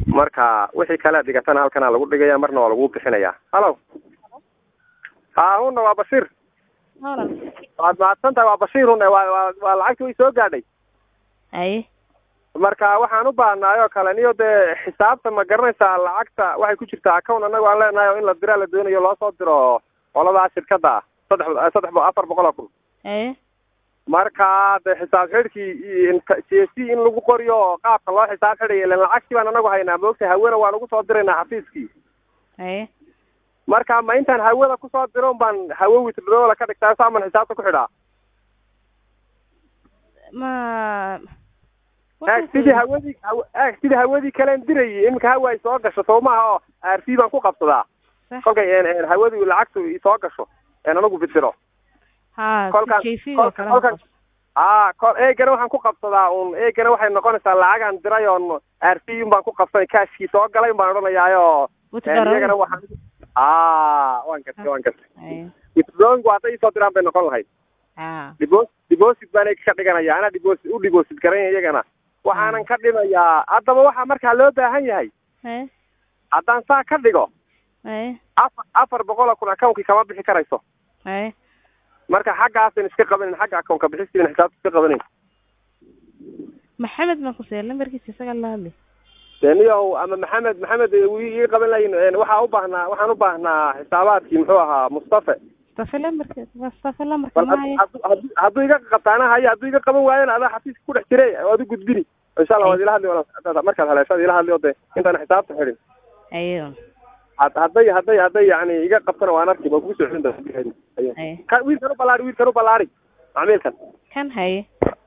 marka wixii kale dhigatana halkanaa lagu dhigaya marna waa lagu bixinaya halo ha huna waa bashiir Walaal. waad mahadsan tahay waa bashiir hune waa waa waa lacagti way soo gaadhay Haye. marka waxaan u baahnaay oo kale niyo dee xisaabta ma garanaysaa lacagta waxay ku jirtaa account annaga aan leenahay oo in la diraa la doonayo loo soo diro qoladaa shirkadda ah saddex saddex bo- afar boqol oo kun Haye. marka dee xisaab xidhkii j c in lagu qoriyo oo qaabka loo xisaab xidhayo ilan lacagtii baan anagu haynaa moogta hawena waan ugu soo diraynaa xafiiskii Haye. marka ma intaan hawada kusoo diro un baan hawo withdrawla ka dhigtaa saaman xisaabta ku xidhaa Ma eeg sidii hawadii haw- eeg sidii hawadii kalen dirayay iminka hawa ay soo gasho soo maaha oo r c baan ku qabsadaa Sax. kolkay een- een hawadu lacagtu isoo gasho een anagu bidiro Ha, kolkaan- JC oo kale kolkaan- aa kol eegana waxaan ku qabsadaa un eegana waxay noqonaysaa lacagaan diray oon r c un baan ku qabsanay kaashkii soo galay un baan odhanayaayo een iyagana waxaan aa waan gartay waan gartay Haye. withdrawing hadday isoo diraan bay noqon lahayd Ha. dibos deposit baan ka dhiganaya anaa deposit u deposit garanaya iyagana waxaanan ka dhimayaa haddaba waxaa markaa loo baahan yahay Haye. haddaan saa ka dhigo Haye. afar afar boqol oo kun account-kii kama bixi karayso Haye. marka xaggaasan iska qabanin xagga account-ka bixistiina xisaabta iska qabanin Maxamed ma ku soo lambarkiisa isaga la hadli. deniyow ama maxamed maxamed wuu ii qaban layin waxaa u baahnaa waxaan u baahnaa xisaabaadkii muxuu ahaa mustafa Mustafa lambarkiisa, Mustafa lambarka bal ma had- haye. hadduu- hadduu- hadduu iga qabtaana haya hadduu iga qaban waayana adaa xafiiska ku dhex jiray waad u gudbini insha allah waad ila hadli walaal markaad haleeshaad ila hadli oo dee intaan xisaabta xidhin Haye. had- hadday hadday hadday yani iga qabtana waan arki waan kugu soo celin doonaa Haye. Ka- wiilkan u ballaari wiilkan u ballaari macmiilkan Kan haye.